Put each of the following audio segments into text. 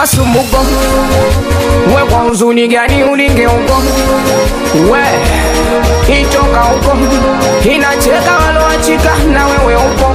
masumbuko we kwa huzuni gani ulinge huko we itoka huko inacheka waloachika na wewe huko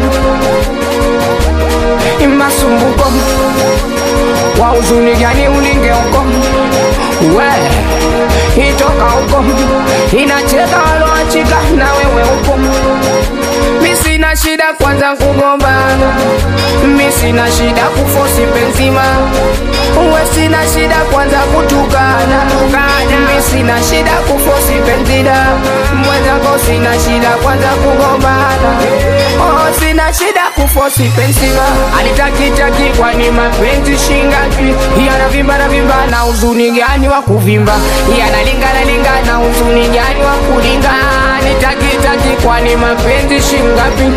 masumbuko wa huzuni gani ulinge huko we itoka huko inacheka waloachika na wewe huko mi sina shida kwanza kugombana mi sina shida kufosi penzima uwe sina shida kwanza kutukana mi sina shida kufosi penzida mwenzako sina shida kwanza kugombana oh, sina shida kufosi penzima alitakitaki kwani mapenzi shingapi yanavimba na vimba na uzuni gani wa kuvimba yanalingana lingana uzuni gani wa kulinga nitakitaki kwani mapenzi shingapi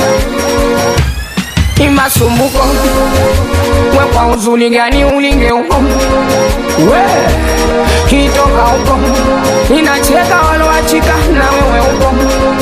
imasumbuko we kwa huzuni gani ulinge huko we kitoka huko inacheka waloachika na wewe huko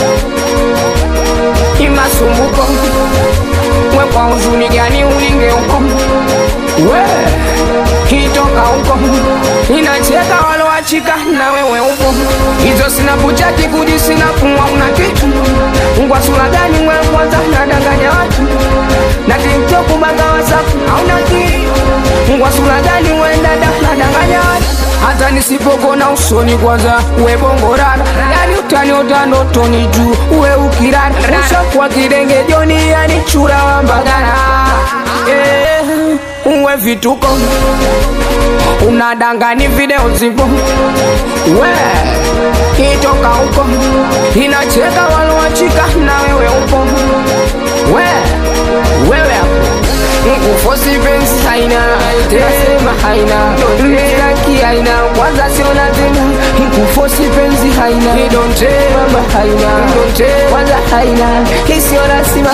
imasumbuko we kwa huzuni gani ulinge huko we kitoka huko inacheka waloachika na wewe huko hizo sina buchati kuji sina pumwa una kitu ngwa sura gani mwe kwanza nadanganya watu na tiktok banga wasafu hauna kitu ngwa sura gani we dada nadanganya watu hata nisipokona usoni kwanza we bongorana yani utani utanotoni juu we ukirana ushakuwa kidenge joni yani chura wa mbagana eh, uwe vituko unadangani video zipo we itoka huko inacheka waloachika na wewe upo we wewe hapo kufosi pensi haina nasema haina mstaki haina kwanza sio lazima kufosi penzi haina idonte mama haina idonte kwanza haina isiyo lazima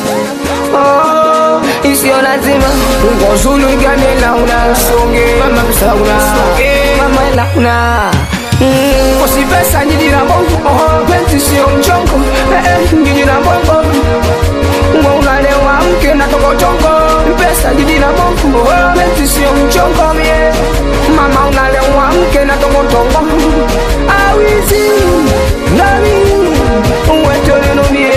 oh, isiyo lazima ngozulu igane launa songe mama msauna mama launa Mm, usipesa njiji na bongo oh, penzi sio mchongo eh, eh, njiji na bongo Mwa unalewa mke na tokotongo pesa jiji na bongo oh, penzi sio mchongo mie mama unalewa mke na tokotongo awizi nami uwetoleno mie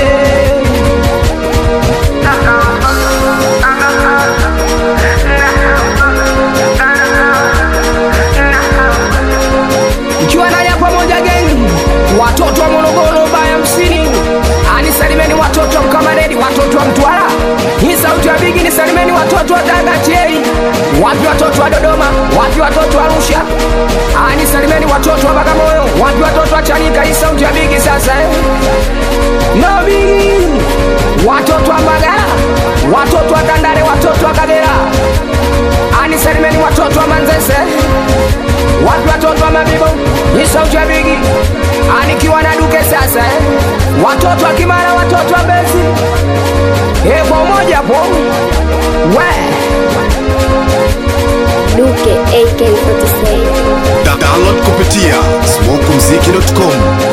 Ikiwa naja pamoja geni watoto wa Morogoro baya msini anisalimeni watoto wa Mkamaredi, watoto wa Mtwara, hii sauti ya bigi nisalimeni watoto wa Tanga Chei, wapi watoto wa Dodoma, wapi watoto wa Arusha, anisalimeni watoto wa Bagamoyo, wapi watoto wa Chanika, hii sauti ya bigi sasa eh. No bigi, watoto wa Mbagala, watoto wa Tandale, watoto wa Kagera, anisalimeni watoto wa Manzese wapi watoto wa Mabibo, ni sauti ya bigi anikiwa na duke sasa eh. watoto wa Kimara, watoto wa Mbezi eh, kwa umoja po we Duke AK47. Da- download kupitia smokumziki.com